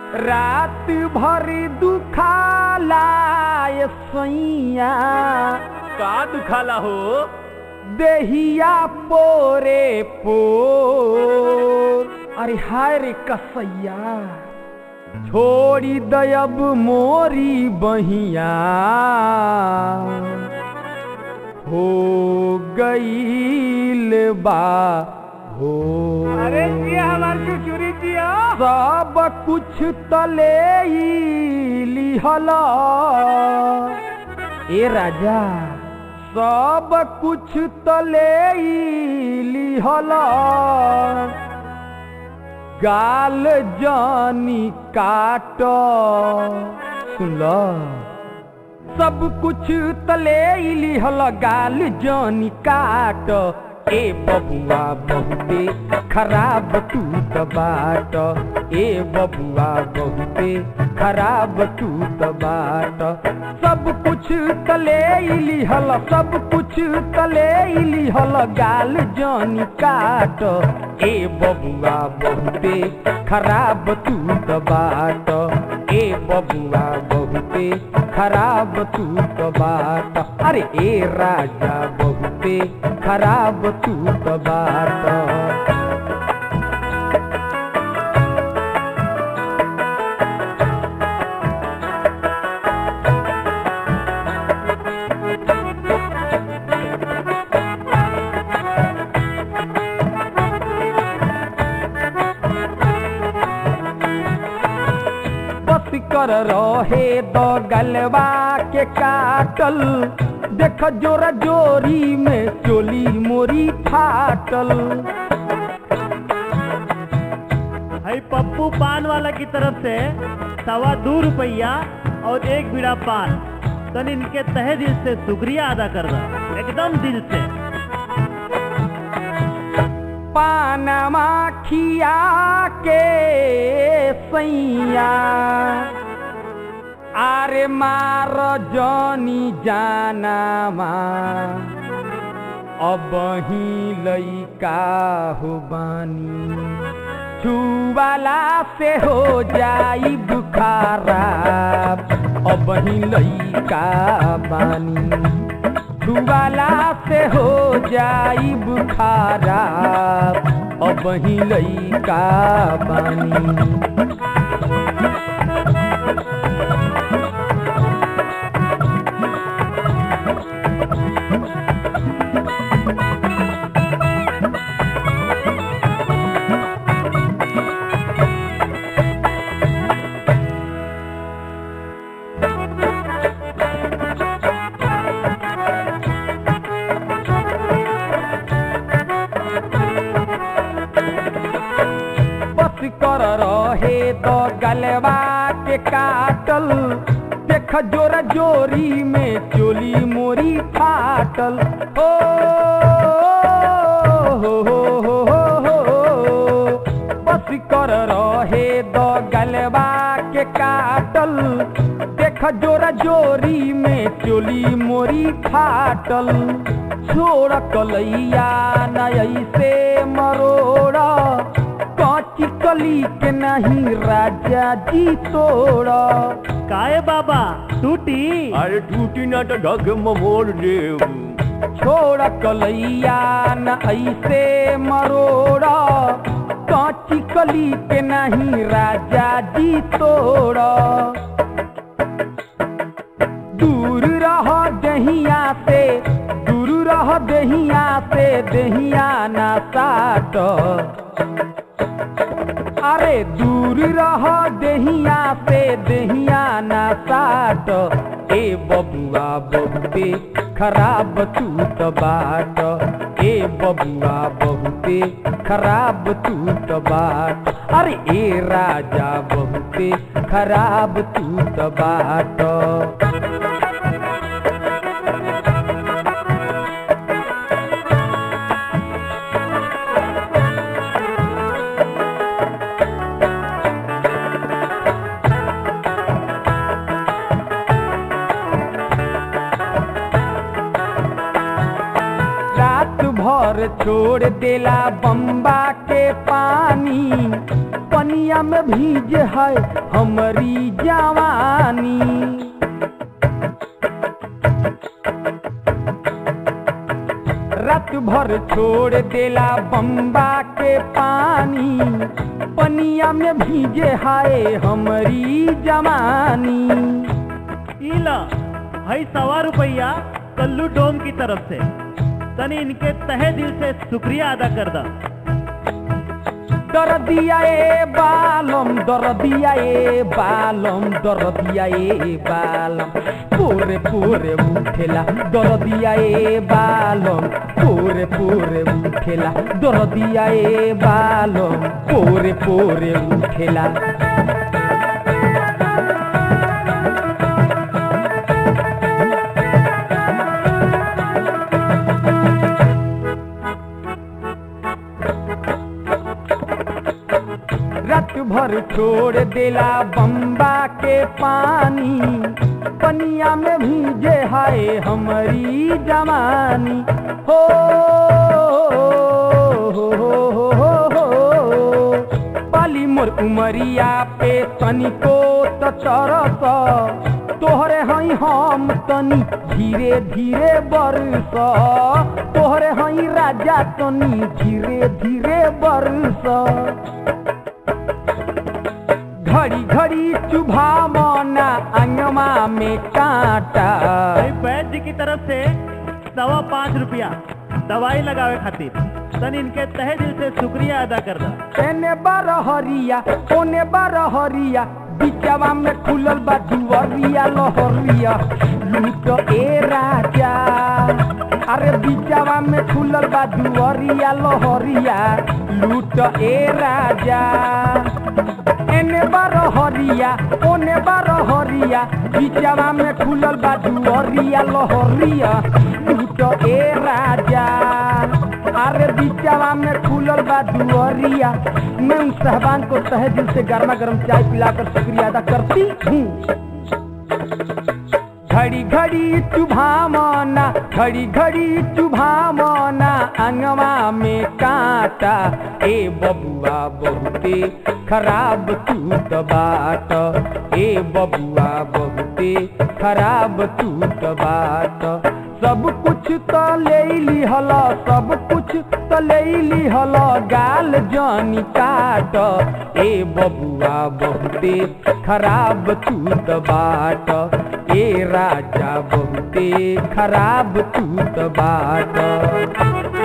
रात भर दुखाला ये सैया का दुखाला हो देहिया पोरे पोर अरे हाय रे कसैया छोड़ी दयब मोरी बहिया हो गईल बा हो अरे जी हमार चुचुरी जिया सब कुछ तले लिहला ए राजा सब कुछ तले लिहला गाल जानी काट सुन सब कुछ तले लिहल गाल जानी काट ए बबुआ बहुते खराब तू त बाट ए बबुआ बहुते खराब तू त बाट सब कुछ तले लिहल सब कुछ तले लिहल गाल जानी काट ए बबुआ बहुते खराब तू त बाट ए बबुआ बहुते खराब तू त बाट अरे ए राजा बहुते खराब तू त बाट बस कर रहे दो गलवा के काटल देख जोरा जोरी में चोली मोरी फाटल है पप्पू पान वाला की तरफ से सवा दो रुपया और एक बीड़ा पान तन इनके तहे दिल से शुक्रिया अदा कर रहा एकदम दिल से पानमा खिया के सैया आरे मार जनी जानामा अब ही लैका हो बानी छुवाला से हो जाई बुखारा अब ही लैका बानी छुवाला से हो जाई बुखारा अब ही लैका बानी बस कर रहे तो गलवा के काटल देख जोरा जोरी में चोली मोरी फाटल ओ हो हो हो हो हो बस कर रहे दो गलवा के काटल देख जोरा जोरी में चोली मोरी फाटल छोड़ कलैया नई से मरोड़ा काची कली के नहीं राजा जी तोड़ा काए बाबा टूटी अरे टूटी ना तो ढग मोड़ देव छोड़ कलैया न ऐसे मरोड़ा काची कली के नहीं राजा जी तोड़ा दूर रह दहिया से दूर रह दहिया से दहिया ना साट अरे दूर रह दहिया से दहिया ना साट ए बबुआ बहुते खराब तू त बाट ए बबुआ बहुते खराब तू त बाट अरे ए राजा बहुते खराब तू त बाट रात भर छोड़ देला बम्बा के पानी पनिया में भीज है हमारी जवानी रात भर छोड़ देला बम्बा के पानी पनिया में भीजे हाय हमारी जवानी इला हई सवा रुपया कल्लू डोम की तरफ से तनी इनके तहे दिल से शुक्रिया अदा कर दा दर दिया ए बालम दर दिया ए बालम दर दिया ए बालम पूरे पूरे उठेला दर दिया ए बालम पूरे पूरे उठेला दर दिया ए बालम पूरे पूरे उठेला रात भर छोड़ देला बम्बा के पानी पनिया में भीजे हाय हमारी जवानी हो हो हो हो हो हो पाली मोर उमरिया पे तनिको त चरस तोहरे हई हम तनी धीरे धीरे बरस तोहरे हई राजा तनी धीरे धीरे बरस घड़ी घड़ी चुभा मना अंगमा में कांटा हई वैद्य जी की तरफ से सवा पाँच रुपया दवाई लगावे खातिर तनी इनके तहे दिल से शुक्रिया अदा कर दा एने बरहरिया ओने बरहरिया बिचवा में खुलल बा दुवरिया लहरिया लूट ए राजा अरे बिचवा में खुलल बा दुवरिया लहरिया लूट ए राजा एने बरहरिया ओने बरहरिया बिचवा में खुलल बा दुवरिया लहरिया लूट ए राजा अरे बिचवा में खुलल बा दुअरिया मैं उन साहबान को तहे दिल से गर्मा गर्म चाय पिलाकर शुक्रिया अदा करती हूँ घड़ी घड़ी चुभामना घड़ी घड़ी चुभामना अंगवा में कांटा ए बबुआ बहुते खराब तू त बाट ए बबुआ बहुते खराब तू त बाट सब कुछ त ले लिहल सब कुछ त ले लिहल गाल जानी काट ए बबुआ बहुते खराब तू त बाट ए राजा बहुते खराब तू त बाट